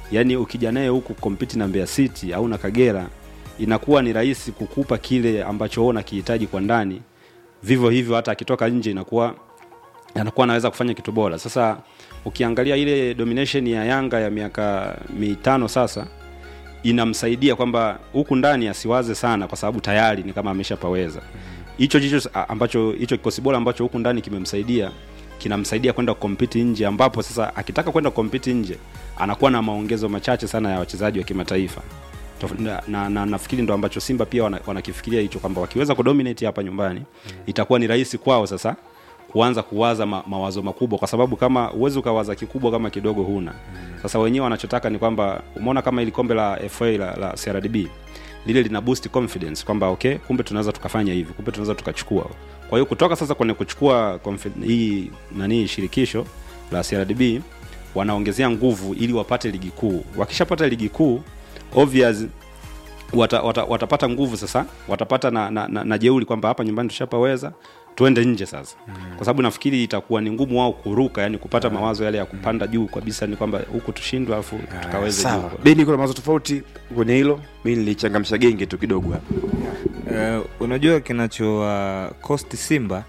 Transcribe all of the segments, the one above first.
yaani ukija naye huku compete na Mbeya City au na Kagera inakuwa ni rahisi kukupa kile ambacho wewe unakihitaji kwa ndani vivyo hivyo hata akitoka nje inakuwa anakuwa anaweza kufanya kitu bora sasa ukiangalia ile domination ya yanga ya miaka mitano sasa inamsaidia kwamba huku ndani asiwaze sana kwa sababu tayari ni kama ameshapaweza hicho hicho ambacho hicho kikosi bora ambacho huku ndani kimemsaidia kinamsaidia kwenda kukompiti nje ambapo sasa akitaka kwenda kukompiti nje anakuwa na maongezo machache sana ya wachezaji wa kimataifa Tof- na, na, na nafikiri ndo ambacho simba pia wana- wanakifikiria hicho kwamba wakiweza kudominate hapa nyumbani itakuwa ni rahisi kwao sasa kuanza kuwaza ma, mawazo makubwa kwa sababu kama uwezi ukawaza kikubwa kama kidogo huna sasa wenyewe wanachotaka ni kwamba umeona kama ili kombe la fa la, la crdb lile lina boost confidence kwamba okay kumbe tunaweza tukafanya hivi kumbe tunaweza tukachukua kwa hiyo kutoka sasa kwenye kuchukua confi- hii nani shirikisho la crdb wanaongezea nguvu ili wapate ligi kuu wakishapata ligi kuu obvious wata, wata, watapata nguvu sasa watapata na, na, na, na jeuli kwamba hapa nyumbani tushapaweza tuende nje sasa mm. kwa sababu nafikiri itakuwa ni ngumu wao kuruka yani kupata mawazo yale ya kupanda juu kabisa ni kwamba huku tushindwe alafu tukaweze juu sawa beni kuna mawazo tofauti kwenye hilo mi nilichangamsha genge tu kidogo hapa uh, unajua kinacho uh, cost simba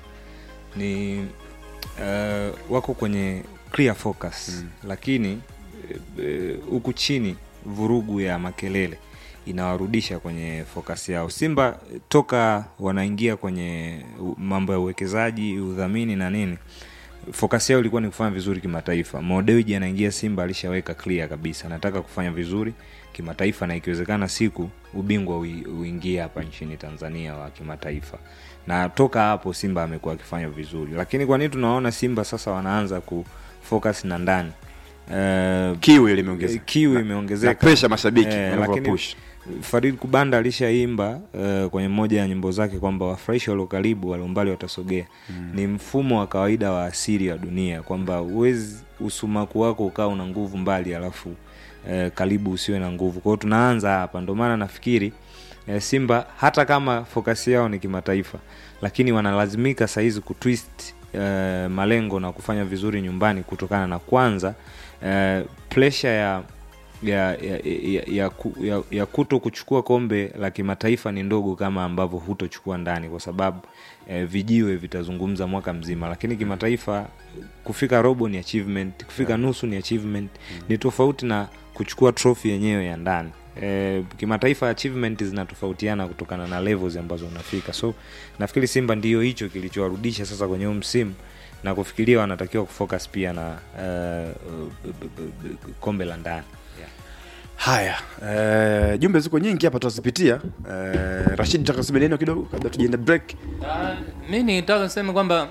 ni uh, wako kwenye clear focus mm. lakini eh, huku uh, chini vurugu ya makelele inawarudisha kwenye focus yao simba eh, toka wanaingia kwenye u- mambo ya uwekezaji udhamini na nini focus yao ilikuwa ni kufanya vizuri kimataifa modewiji anaingia simba alishaweka clear kabisa anataka kufanya vizuri kimataifa na ikiwezekana siku ubingwa ui- uingie hapa nchini tanzania wa kimataifa na toka hapo simba amekuwa akifanya vizuri lakini kwa nini tunaona simba sasa wanaanza kufocus na ndani uh, kiu ile imeongeza kiu Na- imeongezeka na pressure mashabiki Eh, wanavyopush. lakini farid kubanda alishaimba uh, kwenye moja ya nyimbo zake kwamba wafurahishi walio karibu walio mbali watasogea mm. ni mfumo wa kawaida wa asili wa dunia kwamba uwezi usumaku wako ukawa una nguvu mbali alafu uh, karibu usiwe na nguvu kwao tunaanza hapa ndio maana nafikiri uh, simba hata kama fokasi yao ni kimataifa lakini wanalazimika sahizi kutwist uh, malengo na kufanya vizuri nyumbani kutokana na kwanza uh, presha ya ya, ya, ya, ya, ku- ya, ya kuto kuchukua kombe la kimataifa ni ndogo kama ambavyo hutochukua ndani kwa sababu eh, vijiwe vitazungumza mwaka mzima lakini kimataifa kufika robo ni achievement kufika yeah. nusu ni achievement mm. ni tofauti na kuchukua trophy yenyewe ya ndani E, kimataifa achievement zinatofautiana kutokana na levels ambazo unafika so nafikiri simba ndio hicho kilichowarudisha sasa kwenye huu msimu na kufikiria wanatakiwa kufocus pia na uh, b- b- b- kombe la ndani yeah. haya eh, jumbe ziko nyingi hapa tutazipitia eh, rashid taka kusema neno kidogo kabla tujaenda break Ah, mi nitaka niseme kwamba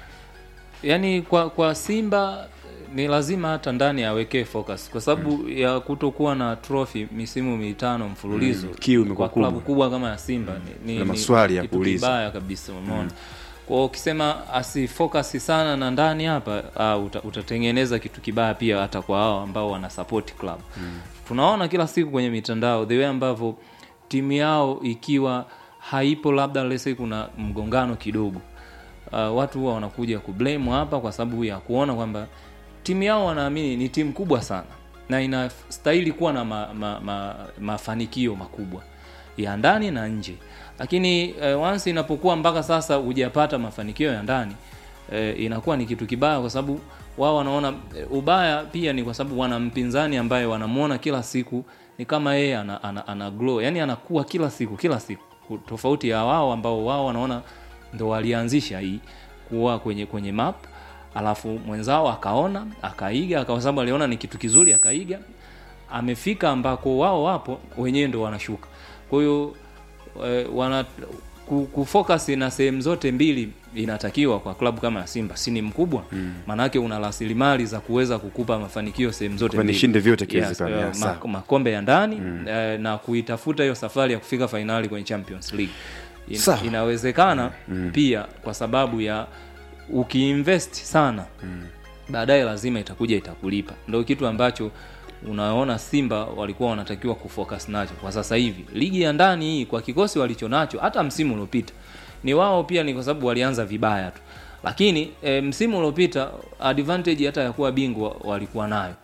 yani kwa kwa simba ni lazima hata ndani awekee focus kwa sababu mm. ya kutokuwa na trophy misimu mitano mfululizo Mm, kiu imekuwa kwa klabu kubwa. kubwa kama ya simba ni, Na ni, maswali ya kitu kuuliza. kibaya kabisa umeona mm. kwao ukisema asifocus sana na ndani hapa uh, uta, utatengeneza kitu kibaya pia hata kwa hao ambao wana support club mm. tunaona kila siku kwenye mitandao the way ambavyo timu yao ikiwa haipo labda lese kuna mgongano kidogo uh, watu huwa wanakuja kublame hapa kwa sababu ya kuona kwamba timu yao wanaamini ni timu kubwa sana na inastahili kuwa na ma, ma, ma, mafanikio makubwa ya ndani na nje lakini uh, once inapokuwa mpaka sasa hujapata mafanikio ya ndani uh, inakuwa ni kitu kibaya kwa sababu wao wanaona eh, ubaya pia ni kwa sababu wana mpinzani ambaye wanamwona kila siku ni kama yeye ana, ana, ana glow yani anakuwa kila siku kila siku tofauti ya wao ambao wao wanaona ndo walianzisha hii kuwa kwenye kwenye map alafu mwenzao akaona akaiga kwa sababu aliona ni kitu kizuri akaiga amefika ambako wao wapo wenyewe ndo wanashuka kwa hiyo eh, wana ku- kufocus na sehemu zote mbili inatakiwa kwa klabu kama ya simba si ni mkubwa maanake una rasilimali za kuweza kukupa mafanikio sehemu zote Kwamba mbili. nishinde vyote yes, ikiwezekana, eh, yes, ma- sawa. makombe ya ndani mm. eh, na kuitafuta hiyo safari ya kufika fainali kwenye champions league In, Sawa. inawezekana mm. pia kwa sababu ya ukiinvest sana mm. baadaye lazima itakuja itakulipa ndo kitu ambacho unaona simba walikuwa wanatakiwa kufocus nacho kwa sasa hivi ligi ya ndani hii kwa kikosi walicho nacho hata msimu uliopita ni wao pia ni kwa sababu walianza vibaya tu lakini e, msimu uliopita advantage hata ya kuwa bingwa walikuwa nayo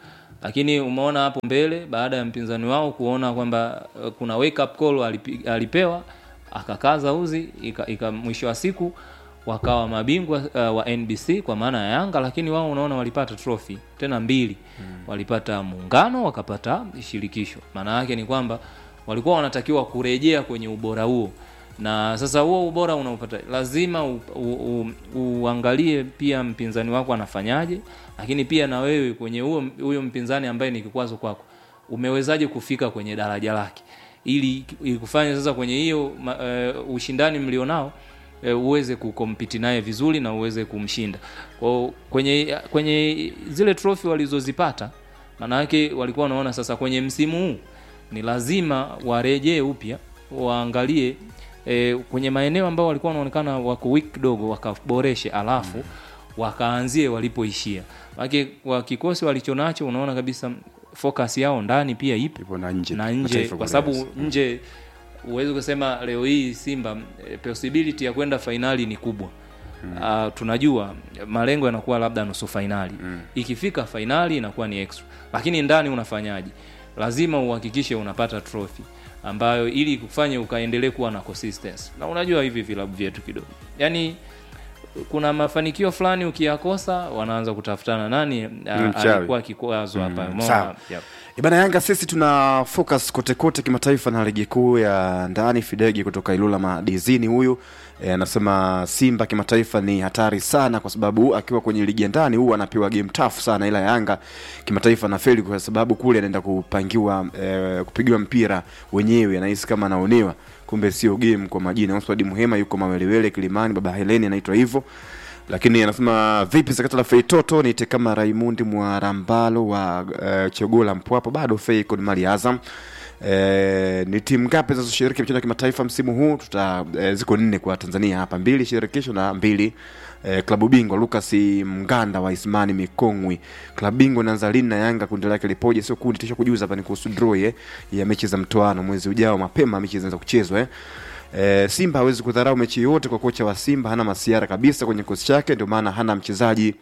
lakini umeona hapo mbele baada ya mpinzani wao kuona kwamba uh, kuna wake up call alipi- alipewa akakaza uzi ika, ika mwisho wa siku wakawa mabingwa uh, wa NBC kwa maana ya Yanga, lakini wao unaona walipata trophy tena mbili mm. walipata muungano wakapata shirikisho. Maana yake ni kwamba walikuwa wanatakiwa kurejea kwenye ubora huo, na sasa huo ubora unaopata lazima u, u, u, uangalie pia mpinzani wako anafanyaje, lakini pia na wewe kwenye huo huyo mpinzani ambaye ni kikwazo kwako umewezaje kufika kwenye daraja lake ili ikufanye sasa kwenye hiyo ma- eh, ushindani mlionao eh, uweze kukompiti naye vizuri na uweze kumshinda kwa kwenye kwenye zile trophy walizozipata maana yake walikuwa wanaona sasa kwenye msimu huu ni lazima warejee upya waangalie e, kwenye maeneo ambayo walikuwa wanaonekana wako weak kidogo wakaboreshe alafu wakaanzie walipoishia maanake kwa kikosi walichonacho unaona kabisa focus yao ndani pia ipo ipo na nje na nje Mataifa kwa kule. sababu nje huwezi kusema leo hii Simba eh, possibility ya kwenda fainali ni kubwa mm. uh, tunajua malengo yanakuwa labda nusu fainali mm. ikifika fainali inakuwa ni extra lakini ndani unafanyaje lazima uhakikishe unapata trophy ambayo ili kufanye ukaendelee kuwa na consistency na unajua hivi vilabu vyetu kidogo yani kuna mafanikio fulani ukiyakosa wanaanza kutafutana nani ah, mchawi. alikuwa kikwazo hapa Umeona? sawa. Yep. Ibana Yanga sisi tuna focus kote kote kimataifa na ligi kuu ya ndani. Fidegi kutoka Ilula Madizini huyu e, anasema Simba kimataifa ni hatari sana, kwa sababu akiwa kwenye ligi ya ndani huwa anapewa game tough sana, ila Yanga kimataifa anafeli kwa sababu kule anaenda kupangiwa e, kupigiwa mpira wenyewe, anahisi kama anaonewa, kumbe sio game kwa majina. Oswald Muhema yuko Mawelewele Kilimani, baba Heleni anaitwa hivyo lakini anasema vipi sakata la feitoto nite kama raimundi mwarambalo wa uh, chogola mpwapo bado fei kod mali ya azam Eh, ni timu ngapi zinazoshiriki michezo ya kimataifa msimu huu tuta eh, ziko nne kwa tanzania hapa mbili shirikisho na mbili eh, klabu bingwa lucas mganda wa ismani mikongwi klabu bingwa inaanza lini na yanga kundi lake lipoje sio kundi tisha kujuza hapa ni kuhusu draw eh, ya mechi za mtoano mwezi ujao mapema mechi zinaanza kuchezwa eh. E, Simba hawezi kudharau mechi yote kwa kocha wa Simba hana masiara kabisa kwenye kikosi chake, ndio maana hana mchezaji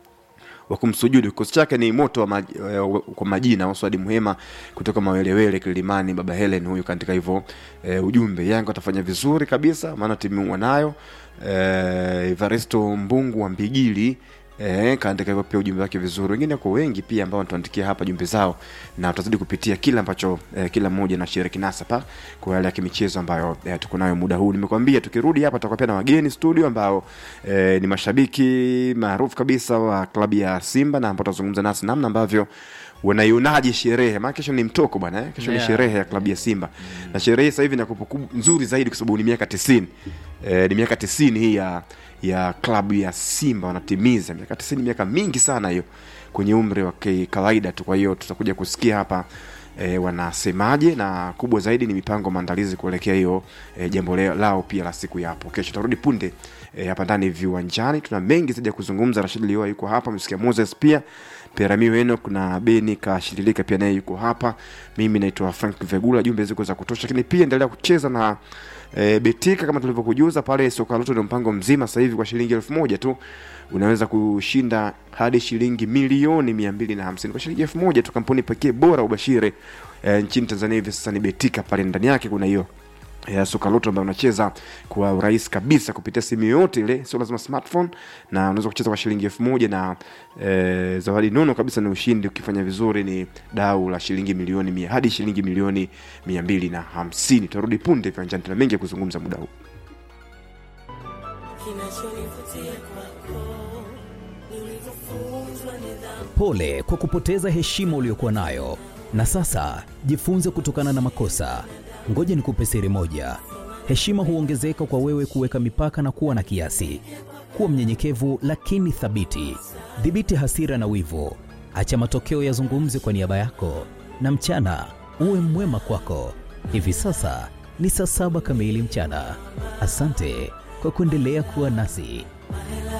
wa kumsujudu. Kikosi chake ni moto wa maj, eh, kwa majina. Waswadi Muhema kutoka Mawelewele Kilimani, baba Helen huyu kaandika hivyo e, ujumbe. Yanga watafanya vizuri kabisa, maana timu wanayo. E, Evaristo Mbungu wa Mbigili Eh, kaandika hivyo pia ujumbe wake vizuri. Wengine kwa wengi pia ambao wanatuandikia hapa jumbe zao, na tutazidi kupitia kila ambacho eh, kila mmoja na shiriki nasa pa kwa yale ya kimichezo ambayo eh, tuko nayo muda huu. Nimekwambia tukirudi hapa tutakuwa pia na wageni studio ambao eh, ni mashabiki maarufu kabisa wa klabu ya Simba na ambao tutazungumza nasi namna ambavyo wanaionaje sherehe maana kesho ni mtoko bwana eh? kesho ni Yeah. sherehe ya klabu ya Simba na sherehe sasa hivi ina kumbukumbu nzuri zaidi kwa sababu ni miaka 90 eh, ni miaka 90 hii ya ya klabu ya Simba wanatimiza miaka 90 miaka mingi sana hiyo kwenye umri wa ki- kawaida tu kwa hiyo tutakuja kusikia hapa E, wanasemaje na kubwa zaidi ni mipango maandalizi kuelekea hiyo e, jambo leo- lao pia la siku ya hapo kesho tarudi punde e, hapa ndani viwanjani tuna mengi zaidi ya kuzungumza Rashid Lioa yuko hapa msikia Moses pia Peramiu Enoch na Beni Kashililika pia naye yuko hapa mimi naitwa Frank Vegula jumbe ziko za kutosha lakini pia endelea kucheza na e, betika kama tulivyokujuza pale soka loto ndio mpango mzima sasa hivi kwa shilingi elfu moja tu unaweza kushinda hadi shilingi milioni mia mbili na hamsini kwa shilingi elfu moja tu kampuni pekee bora ubashiri e, nchini tanzania hivi sasa ni betika pale ndani yake kuna hiyo ya soka loto ambayo unacheza kwa urahisi kabisa kupitia simu yoyote ile sio lazima smartphone na unaweza kucheza kwa shilingi elfu moja na e, zawadi nono kabisa ni ushindi ukifanya vizuri ni dau la shilingi milioni mia hadi shilingi milioni mia mbili na hamsini tutarudi punde viwanjani tuna mengi ya kuzungumza muda huu Kinachonivutia kwako ni ulivyofunzwa nidhamu. Pole kwa kupoteza heshima uliyokuwa nayo, na sasa jifunze kutokana na makosa. Ngoja nikupe siri moja: heshima huongezeka kwa wewe kuweka mipaka na kuwa na kiasi. Kuwa mnyenyekevu lakini thabiti. Dhibiti hasira na wivu, acha matokeo yazungumze kwa niaba yako, na mchana uwe mwema kwako. Hivi sasa ni saa saba kamili mchana. Asante kwa kuendelea kuwa nasi.